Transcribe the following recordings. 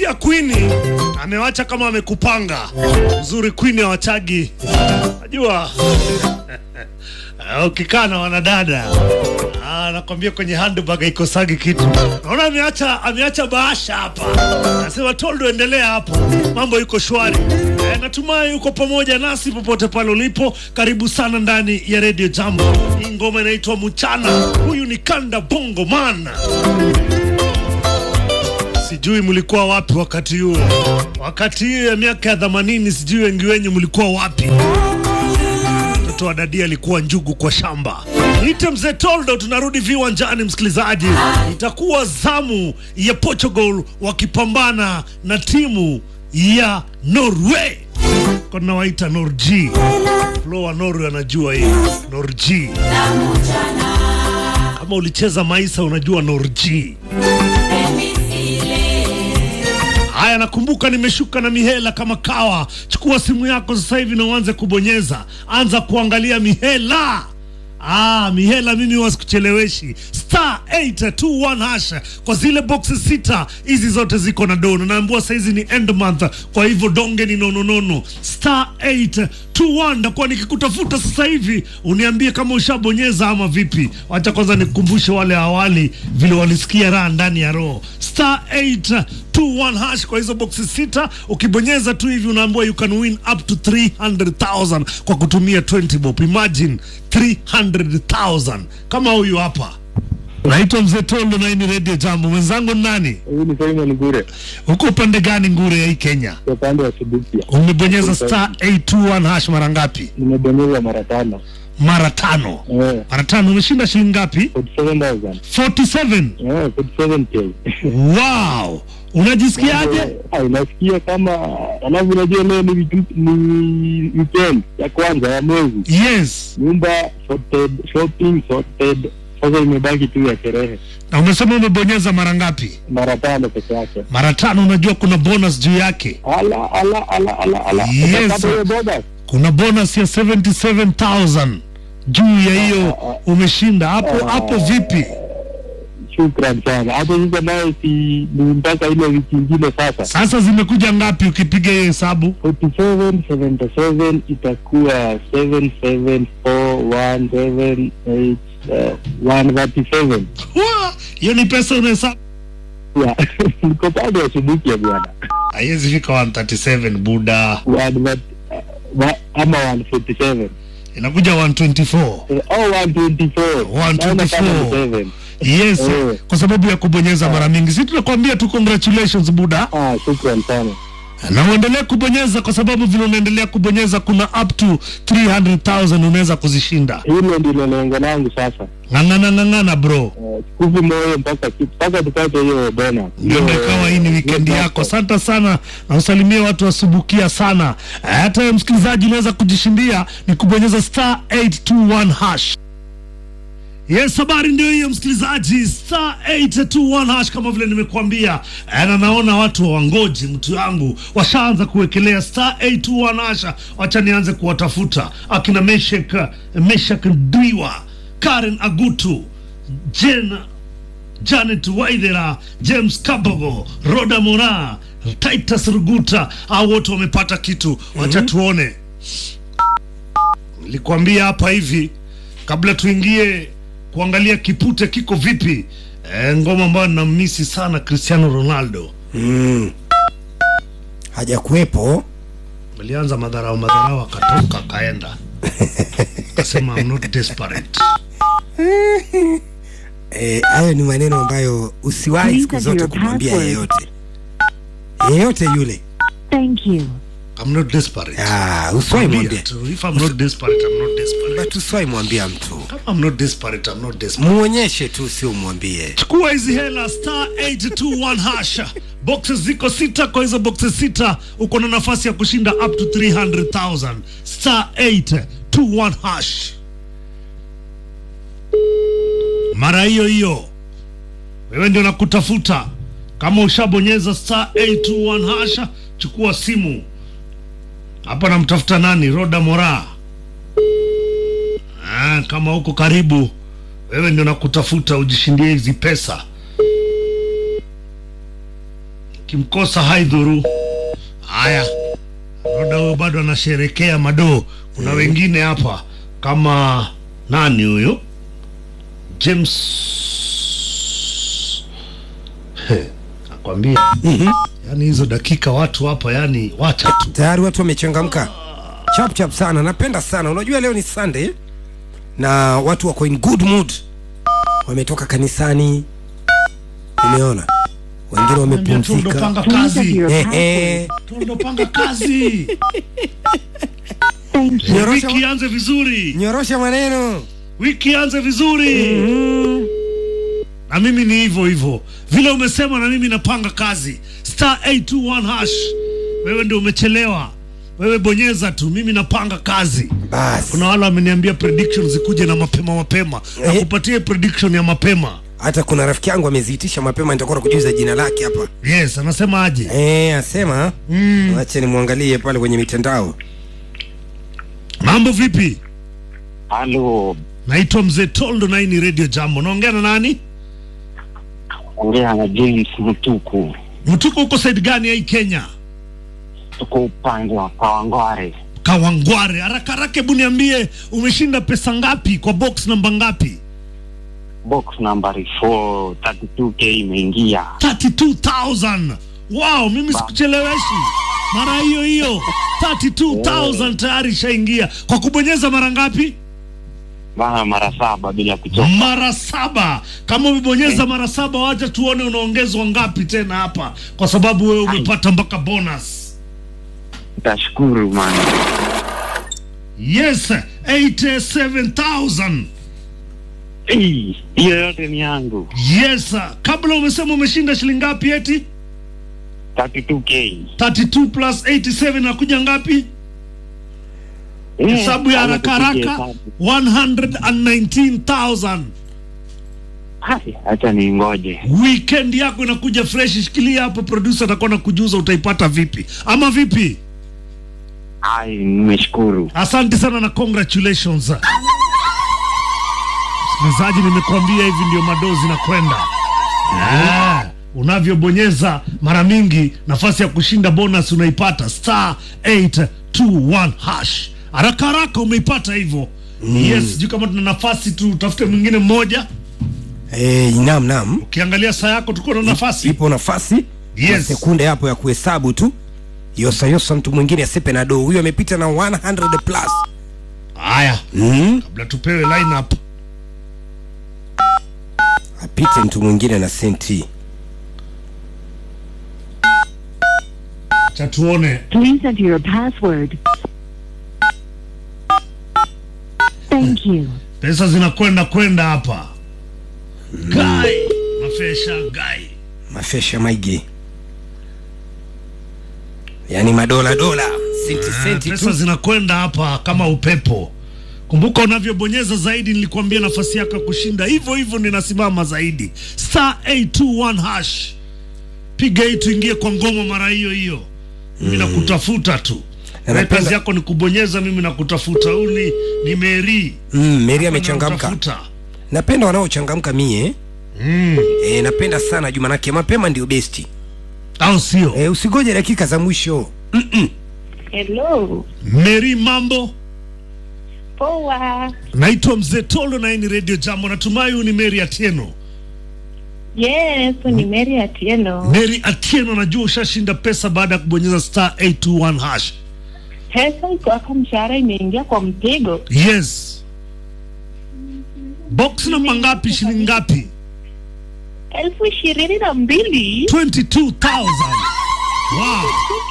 Nasikia Queen amewacha kama amekupanga uzuri. Queen hawachagi, najua ukikaa na wanadada Ah, nakwambia kwenye handbag haikosagi kitu. Naona ameacha ameacha bahasha hapa, nasema Toldo, endelea hapo, mambo yuko shwari. E, natumai uko pamoja nasi popote pale ulipo. Karibu sana ndani ya Radio Jambo. Hii ngoma inaitwa Mchana. Huyu ni Kanda Bongo Man. Sijui mlikuwa wapi wakati huo, wakati hiyo ya miaka ya themanini. Sijui wengi wenyu mlikuwa wapi? Mtoto wa dadia alikuwa njugu kwa shamba. Niite mzee Toldo, tunarudi viwanjani msikilizaji. Itakuwa zamu ya Portugal wakipambana na timu ya Norway, kuna waita Norg. Flo wa Norway anajua hii Norg. Kama ulicheza maisa unajua Norg. Haya, nakumbuka nimeshuka na mihela kama kawa. Chukua simu yako sasa hivi na uanze kubonyeza, anza kuangalia mihela. Ah, mihela mimi wasikucheleweshi. Star 821 hash kwa zile boxes sita, hizi zote ziko na dono. Naambiwa saizi ni end month, kwa hivyo donge ni nono nono. Star 821 ndakuwa nikikutafuta sasa hivi, uniambie kama ushabonyeza ama vipi. Wacha kwanza nikukumbushe wale awali vile walisikia raha ndani ya roho. Star 821 hash kwa hizo boxes sita, ukibonyeza tu hivi unaambiwa you can win up to 300,000 kwa kutumia 20 bob. Imagine 300,000 kama huyu hapa. Naitwa Mzee Tondo na hii ni Radio Jambo. Mwenzangu ni nani? Huyu ni Simon Ngure Uko upande gani ngure ya hii Kenya? kwa upande wa Subukia. Umebonyeza star 821 hash mara ngapi? Nimebonyeza mara tano. Mara tano. Eh, Mara tano. Umeshinda shilingi ngapi? 47,000. 47. Eh, 47k. Wow! Unajisikiaje? Ah, inasikia kama alafu unajua leo ni wiki- ni weekend ya kwanza ya mwezi. Yes. Nyumba sorted, shopping sorted. Sasa imebaki tu ya sherehe. Na umesema umebonyeza mara ngapi? Mara tano peke yake. Mara tano. Unajua kuna bonus juu yake. Ala ala ala ala ala. Yes, Utapata sir. hiyo bonus? Kuna bonus ya 77,000 juu ya hiyo umeshinda. Hapo hapo vipi? Shukran sana. Hapo sasa nayo si ni mpaka ile wiki ingine sasa. Sasa zimekuja ngapi ukipiga hiyo hesabu? 47 77 itakuwa 774178 uh, 137 Wa! Hiyo ni pesa unahesabu. Yeah. niko pande ya Subukia bwana Haiwezi fika 137 buda. One that- uh, wa- ama 147 Inakuja 124. Eh, oh 124 Naona kama ni 124. seven. Yes, Eh. kwa sababu ya kubonyeza mara mingi. Si tunakwambia tu congratulations buda. ah shukran sana na uendelee kubonyeza kwa sababu vile unaendelea kubonyeza kuna up to 300,000 unaweza kuzishinda. hilo ndilo lengo langu sasa Ng'ang'ana ng'ang'ana bro, Eh, kuvi moyo mpaka ki- mpaka tupate hiyo bona ndio ikawa hii ni weekend yako. Asante sana na usalimie watu wasubukia sana. Hata wewe msikilizaji unaweza kujishindia ni kubonyeza star 821 hash. Yes, habari ndio hiyo msikilizaji, star 821 hash kama vile nimekuambia. Eh, Na naona watu hawangoji mtu yangu, washaanza kuwekelea star 821 hash. Wacha nianze kuwatafuta akina Meshek Meshek Ndiwa, Karen Agutu, Jen Janet Waithera, James Kabogo, Roda Mora, Titus Ruguta, hao wote wamepata kitu. Wacha tuone. Nilikwambia hapa hivi kabla tuingie kuangalia kipute kiko vipi. E, ngoma ambayo namisi sana Cristiano Ronaldo hajakuwepo alianza madharau madharau, akatoka akaenda akasema I'm not desperate. Eh, hayo ni maneno ambayo usiwahi Please siku enter zote your kumwambia password. yeyote yeyote yule Thank you. I'm not desperate. Ah, usiwahi Mwambie mwambia tu, if I'm not desperate, I'm not desperate. but usiwahi mwambia mtu Kama I'm not desperate, I'm not desperate. muonyeshe tu sio mwambie chukua hizi hela star 821 hash boxes ziko sita kwa hizo boxes sita uko na nafasi ya kushinda up to 300000 star 821 hash mara hiyo hiyo wewe ndio nakutafuta kama ushabonyeza star 821 hash chukua simu hapa namtafuta nani roda mora ah, kama uko karibu wewe ndio nakutafuta ujishindie hizi pesa kimkosa haidhuru. Haya, Roda huyo bado anasherekea madoo. Kuna wengine hapa kama nani huyo James He, nakwambia yani hizo dakika watu hapa yani wacha tu Tayari watu wamechangamka chap chap sana, napenda sana. Unajua leo ni Sunday na watu wako in good mood, wametoka kanisani, umeona, wengine Ambia tu ndo wamepumzika. panga Please enter kazi your Eh, password. eh. tu ndo panga kazi Thank you. Nyorosha, wiki ianze vizuri nyorosha maneno wiki ianze vizuri na mimi ni hivyo hivyo vile umesema na mimi napanga kazi star 821 hash wewe ndio umechelewa wewe bonyeza tu mimi napanga kazi basi. kuna wale wameniambia prediction zikuje na mapema mapema na Eh. kupatia prediction ya mapema Hata kuna rafiki yangu ameziitisha mapema, nitakuwa nakujuza jina lake hapa. yes anasema aje Eh, asema mm. wache nimwangalie pale kwenye mitandao. mambo vipi Halo, naitwa mzee toldo na hii ni radio jambo naongea na nani ongea na James Mtuku, mtuko huko side gani ya hii kenya tuko upande wa Kawangware. Kawangware. Haraka haraka, hebu niambie umeshinda pesa ngapi kwa box namba ngapi? Box nambari 4 32k imeingia. 32,000. Wow, mimi sikucheleweshi. Mara hiyo hiyo 32,000 tayari ishaingia kwa kubonyeza mara ngapi? Bana mara saba bila kuchoka. Mara saba. Kama umebonyeza mara saba, wacha tuone unaongezwa ngapi tena hapa, kwa sababu wewe umepata mpaka bonus. Tashukuru man. Yes, 87,000. Eh, Hiyo yote ni yangu. Yes, kabla umesema umeshinda shilingi ngapi eti? 32k. 32 plus 87 nakuja ngapi? Eh, Hesabu ya kama haraka kupiga haraka hesabu. 119,000. Hai, Acha ni ngoje. Weekend yako inakuja fresh, shikilia hapo, producer atakuwa nakujuza utaipata vipi ama vipi. Hai, nimeshukuru. Asante sana na congratulations. Msikilizaji, nimekuambia hivi ndio madozi na kwenda yeah. Unavyobonyeza mara mingi, nafasi ya kushinda bonus unaipata star 821 hash. Haraka haraka umeipata hivyo. Yes, sijui kama tuna nafasi tu, tafute mwingine mmoja. Eh, naam naam. Ukiangalia saa yako tuko na nafasi. Ipo nafasi Yes. na sekunde hapo ya kuhesabu tu. Yosa yosa, mtu mwingine asipe na do. Huyo amepita na 100 plus. Haya, Mm. kabla tupewe lineup. Apite mtu mwingine na senti. Cha tuone. Please enter your password. Thank you. Pesa zinakwenda kwenda hapa. Gai, mafesha gai. Mafesha maigi. Yaani madola dola, senti senti pesa tu. zinakwenda hapa kama upepo. Kumbuka unavyobonyeza zaidi, nilikwambia nafasi yako ya kushinda hivyo hivyo ninasimama zaidi. Star 821 hash, piga hii tuingie kwa ngoma mara hiyo hiyo. Mimi nakutafuta tu, Na Wewe napenda- kazi yako ni kubonyeza, mimi nakutafuta. Uli ni Meri Mm, Mary amechangamka. Nakutafuta. Napenda wanaochangamka mie. Mm, E, napenda sana juu manake mapema ndio besti. au sio? E, usigoje dakika za mwisho. Hello. Meri, mambo Poa. Naitwa Mzee Tolo na hii ni Radio Jambo. Natumai huyu ni Mary Atieno. Yes, ni Mary Atieno. Mary Atieno, najua ushashinda pesa baada ya kubonyeza star 821 hash. Pesa iko hapa, mshahara imeingia kwa mpigo. Yes. Box namba ngapi? Shilingi ngapi? elfu ishirini na mbili. 22,000. Wow.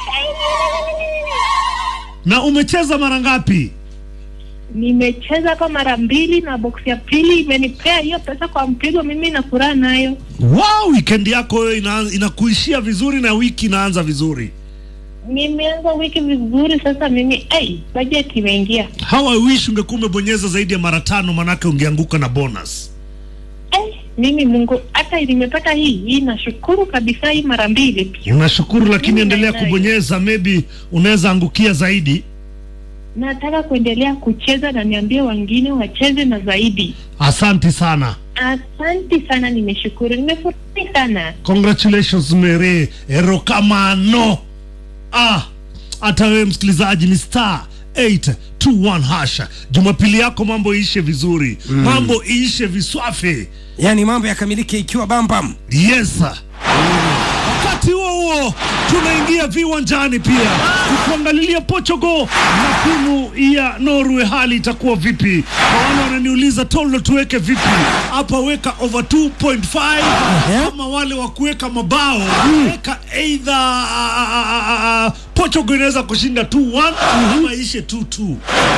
Na umecheza mara ngapi? Nimecheza kwa mara mbili na box ya pili imenipea hiyo pesa kwa mpigo, mimi na furaha nayo. Wow, weekend yako wewe ina, inakuishia vizuri na wiki inaanza vizuri. Nimeanza wiki vizuri sasa mimi. Hey, budget imeingia. How I wish ungekuwa umebonyeza zaidi ya mara tano, manake ungeanguka na bonus. Hey, mimi Mungu hata nimepata hii hii, nashukuru kabisa hii mara mbili. Unashukuru, lakini Mimi endelea nayo. kubonyeza, maybe unaweza angukia zaidi. Nataka kuendelea kucheza na niambie wengine wacheze na zaidi. Asanti sana. Asante sana, nimeshukuru, nimefurahi sana. congratulations mere erokamano ah hata wewe msikilizaji ni star 821 hasha jumapili yako mambo iishe vizuri mambo iishe viswafi yaani mambo yakamilike ikiwa bambam yes wakati huo huo tunaingia viwanjani pia kukuangalilia Portugal na timu ya Norway, hali itakuwa vipi? Kwa wale wananiuliza tolo, tuweke vipi hapa, weka over 2.5 ama wale wa kuweka mabao weka either ah, ah, ah, ah, Portugal inaweza kushinda 2-1 ama ishe 2-2.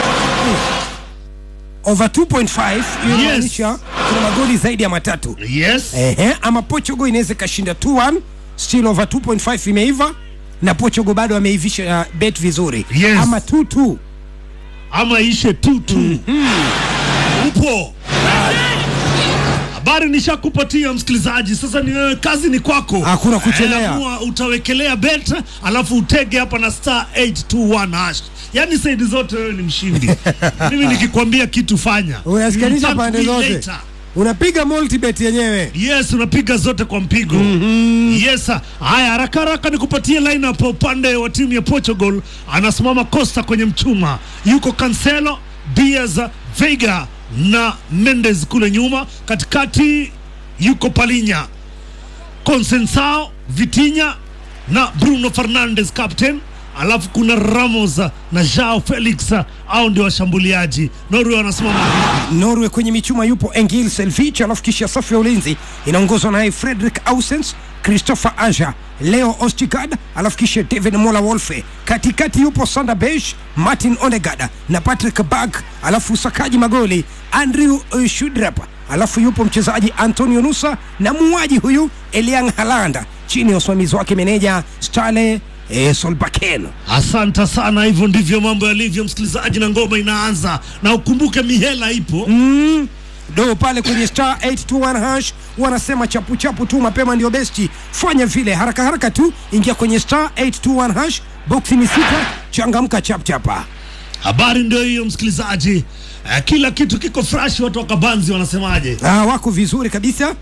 over 2.5 hiyo Yes. inamaanisha kuna magoli zaidi ya matatu Yes. Ehe, ama Portugal inaweza ikashinda 2-1 still over 2.5 imeiva na Portugal bado ameivisha uh, bet vizuri Yes. ama 2-2 ama ishe tutu upo habari nishakupatia msikilizaji sasa ni wewe kazi ni kwako Hakuna kuchelea. Eh, amua utawekelea bet alafu utege hapa na star 821 hash yaani saidi zote wewe ni mshindi mimi nikikwambia kitu fanya unashikanisha You can't pande be zote later. unapiga multibet yenyewe yes unapiga zote kwa mpigo yes sir. haya haraka haraka nikupatie lineup upande wa timu ya portugal anasimama costa kwenye mchuma yuko cancelo diaz veiga na mendes kule nyuma katikati yuko palinya consensao vitinya na bruno fernandes captain alafu kuna ramos na jao felix au ndio washambuliaji norway wanasimama vipi? Norway kwenye michuma yupo Engil Selvich, alafu kisha safu ya ulinzi inaongozwa naye Fredrik Ausens, Christopher Aja, Leo Ostigard, alafu kisha David Mola Wolfe. Katikati yupo Sander Besh, Martin Odegaard na Patrick Berg, alafu usakaji magoli Andrew uh, Shudrap, alafu yupo mchezaji Antonio Nusa na muuaji huyu Eliang Haaland chini ya usimamizi wake meneja Stale eh, Solbakken. Asante sana, hivyo ndivyo mambo yalivyo, msikilizaji, na ngoma inaanza, na ukumbuke mihela ipo mm. do pale kwenye star 821 hash wanasema chapu chapu tu mapema ndio besti fanya vile haraka haraka tu ingia kwenye star 821 hash boksi ni sita changamka chapchapa Habari ndio hiyo, msikilizaji. Eh, kila kitu kiko fresh. Watu wa Kabanzi wanasemaje? ah, wako vizuri kabisa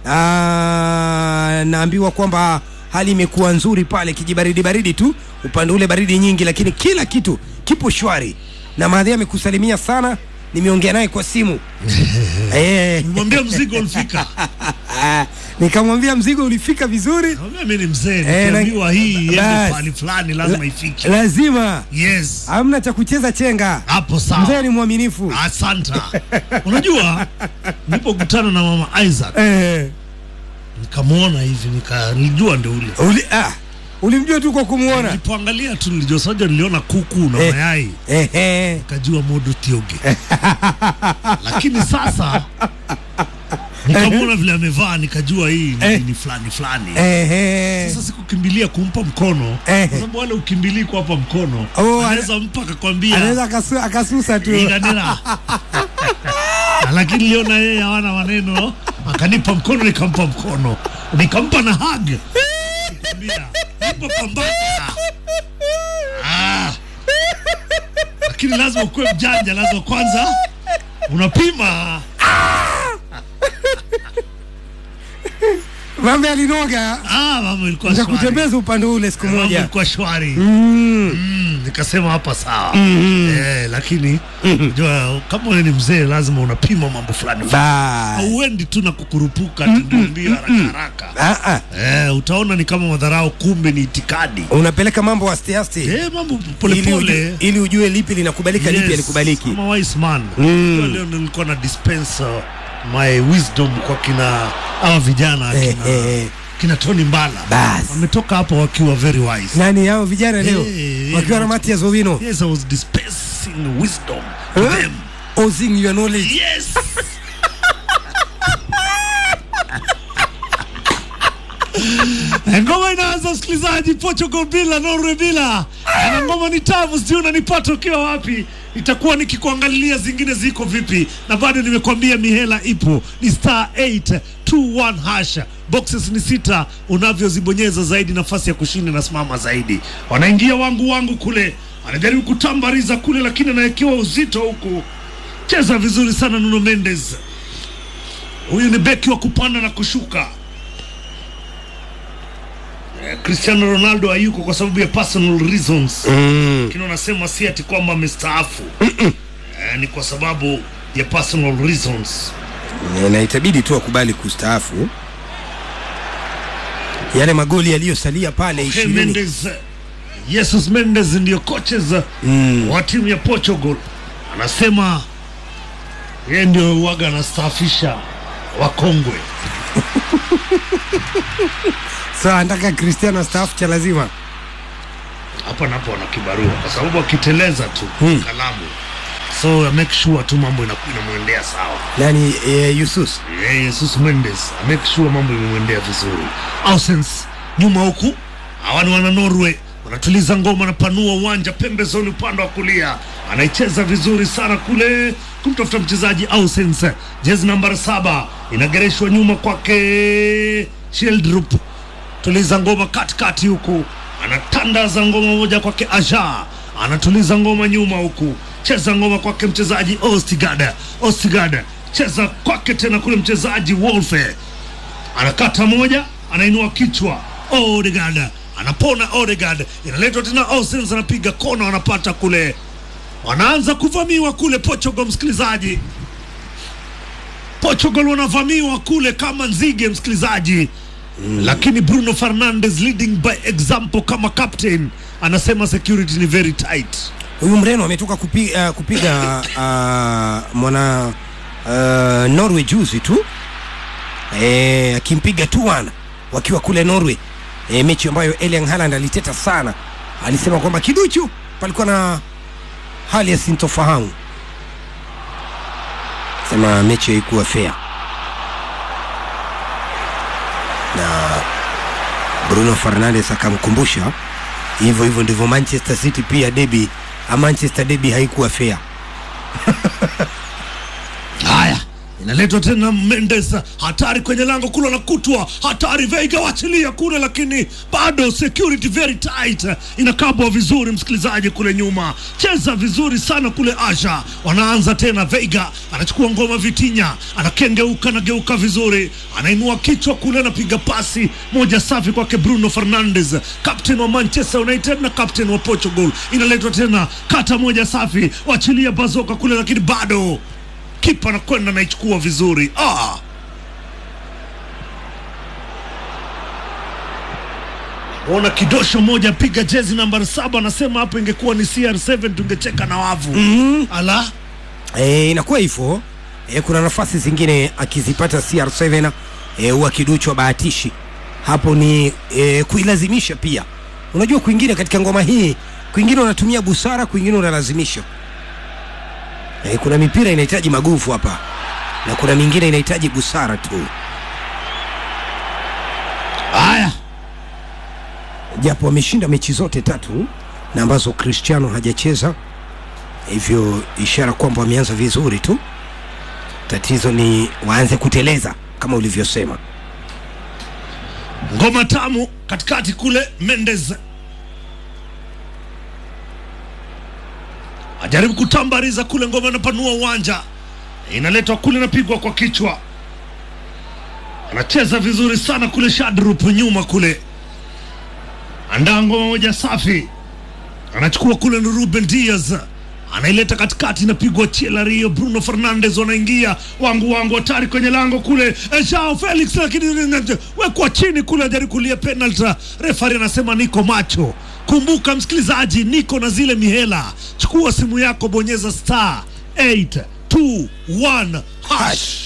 ah, naambiwa kwamba hali imekuwa nzuri pale kijibaridi baridi tu upande ule baridi nyingi lakini kila kitu kipo shwari na maadhi amekusalimia sana nimeongea naye kwa simu eh, Mwambie mzigo ulifika. ah, nikamwambia mzigo ulifika vizuri Mwambie mimi ni mzee, Eh, na- nikiambiwa hii iende Bas. pahali fulani lazima La- ifike. lazima Yes, hamna cha kucheza chenga hapo mzee sawa. ni mwaminifu Asanta. Unajua, nilipokutana na mama Isaac eh, nikamwona hivi, nika nilijua ndio ule. uli, ah, ulimjua tu kwa kumwona Nilipoangalia tu nilijua, soja niliona kuku na Eh. mayai eh, eh. kajua modo tioge lakini sasa nikamwona vile amevaa nikajua hii ni, Eh. ni fulani fulani Eh, eh. sasa sikukimbilia kumpa mkono Eh. kwa sababu wale ukimbilii kuwapa mkono Oh, anaweza mpa akakwambia anaweza akasu, akasusa tu iganira lakini niliona yeye hawana maneno akanipa mkono nikampa mkono nikampa na hag nikamwambia nipo pambana ah. lakini lazima ukuwe mjanja lazima kwanza unapima mambo yalinoga ah, mama ilikuwa shwari nitakutembeza upande ule siku mambo moja ilikuwa shwari mm. Mm, nikasema hapa sawa eh, lakini jua kama wewe ni mzee lazima unapima mambo fulani Bas. hauendi tu na kukurupuka tumbio haraka haraka Ah, ah. eh, utaona ni kama madharau kumbe ni itikadi unapeleka mambo aste aste eh, mambo ili, polepole uju- ili ujue lipi linakubalika lipi alikubaliki kama wise man Mm. Jua leo ndo nilikuwa na dispense uh, my wisdom kwa kina hawa vijana Eh, kina, eh. kina Tony Mbala Bas. wametoka hapo wakiwa very wise nani hao vijana leo Eh, wakiwa na eh, Matias Owino yes I was dispensing wisdom to Huh? them ozing your knowledge yes ngoma inaanza msikilizaji portugal bila norway bila na ngoma ni tamu sijui unanipata ukiwa wapi itakuwa nikikuangalilia zingine ziko vipi na bado nimekwambia mihela ipo ni star 821 hasha boxes ni sita unavyozibonyeza zaidi nafasi ya kushinda inasimama zaidi wanaingia wangu wangu kule anajaribu kutambariza kule lakini anawekewa uzito huku cheza vizuri sana nuno mendes Huyu ni beki wa kupanda na kushuka. Eh, Cristiano Ronaldo hayuko kwa sababu ya personal reasons, mm. lakini wanasema si ati kwamba amestaafu eh, ni kwa sababu ya personal reasons. na itabidi tu akubali kustaafu yale magoli yaliyosalia pale Jorge ishirini Mendes, Jesus Mendes ndio coaches Mm. wa timu ya Portugal, anasema yeye ndio waga anastaafisha wakongwe. so anataka cristiano staafu cha lazima hapa napo wana kibarua kwa sababu akiteleza tu Hmm. kalamu so ya make sure tu mambo ina- inamwendea sawa nani e, yusus yeah, Jesus Mendes I make sure mambo imemwendea vizuri Ausens nyuma huku hawa ni wana Norway wanatuliza ngoma napanua uwanja pembezoni upande wa kulia anaicheza vizuri sana kule kumtafuta mchezaji Ausens jezi nambari saba inagereshwa nyuma kwake Shieldrup tuliza ngoma katikati huku anatandaza ngoma moja kwake Aja anatuliza ngoma nyuma huku cheza ngoma kwake mchezaji Ostigada Ostigada cheza kwake tena kule mchezaji Wolfe anakata moja anainua kichwa Odegaard anapona Odegaard inaletwa tena Ausens anapiga kona wanapata kule wanaanza kuvamiwa kule Portugal msikilizaji Portugal wanavamiwa kule kama nzige msikilizaji mm. lakini Bruno Fernandes leading by example kama captain anasema security ni very tight huyu mreno ametoka kupiga, uh, kupiga uh, mwana uh, norway juzi tu e, akimpiga tuan wakiwa kule norway e, mechi ambayo Erling Haaland aliteta sana alisema kwamba kiduchu palikuwa na hali ya sintofahamu sema mechi haikuwa fair na Bruno Fernandes akamkumbusha hivyo hivyo ndivyo Manchester City pia debi Manchester debi haikuwa fair. haya inaletwa tena Mendes hatari kwenye lango kule anakutwa hatari Veiga wachilia kule lakini bado security very tight inakabwa vizuri msikilizaji kule nyuma cheza vizuri sana kule Asha wanaanza tena Veiga anachukua ngoma Vitinya anakengeuka anageuka vizuri anainua kichwa kule anapiga pasi moja safi kwake Bruno Fernandes captain wa Manchester United na captain wa Portugal inaletwa tena kata moja safi wachilia bazoka kule lakini bado kipa anakwenda anaichukua vizuri ah. ona kidosho moja piga jezi nambari saba anasema hapo ingekuwa ni CR7 tungecheka na wavu mm. ala E, inakuwa hivyo e, kuna nafasi zingine akizipata CR7 e, huwa kiduchu bahatishi hapo ni e, kuilazimisha pia. Unajua kwingine katika ngoma hii, kwingine unatumia busara, kwingine unalazimisha. E, kuna mipira inahitaji maguvu hapa na kuna mingine inahitaji busara tu, haya japo wameshinda mechi zote tatu na ambazo Cristiano hajacheza, hivyo ishara kwamba wameanza vizuri tu. Tatizo ni waanze kuteleza kama ulivyosema. ngoma tamu katikati kule Mendes ajaribu kutambariza kule ngoma inapanua uwanja inaletwa kule inapigwa kwa kichwa anacheza vizuri sana kule Shadrup nyuma kule andaa ngoma moja safi anachukua kule ni Ruben Diaz anaileta katikati inapigwa Chielario Bruno Fernandes wanaingia wangu wangu hatari kwenye lango kule eh, Joao Felix lakini wekwa chini kule ajaribu kulia penalty refari anasema niko macho kumbuka msikilizaji niko na zile mihela chukua simu yako bonyeza star 821 hash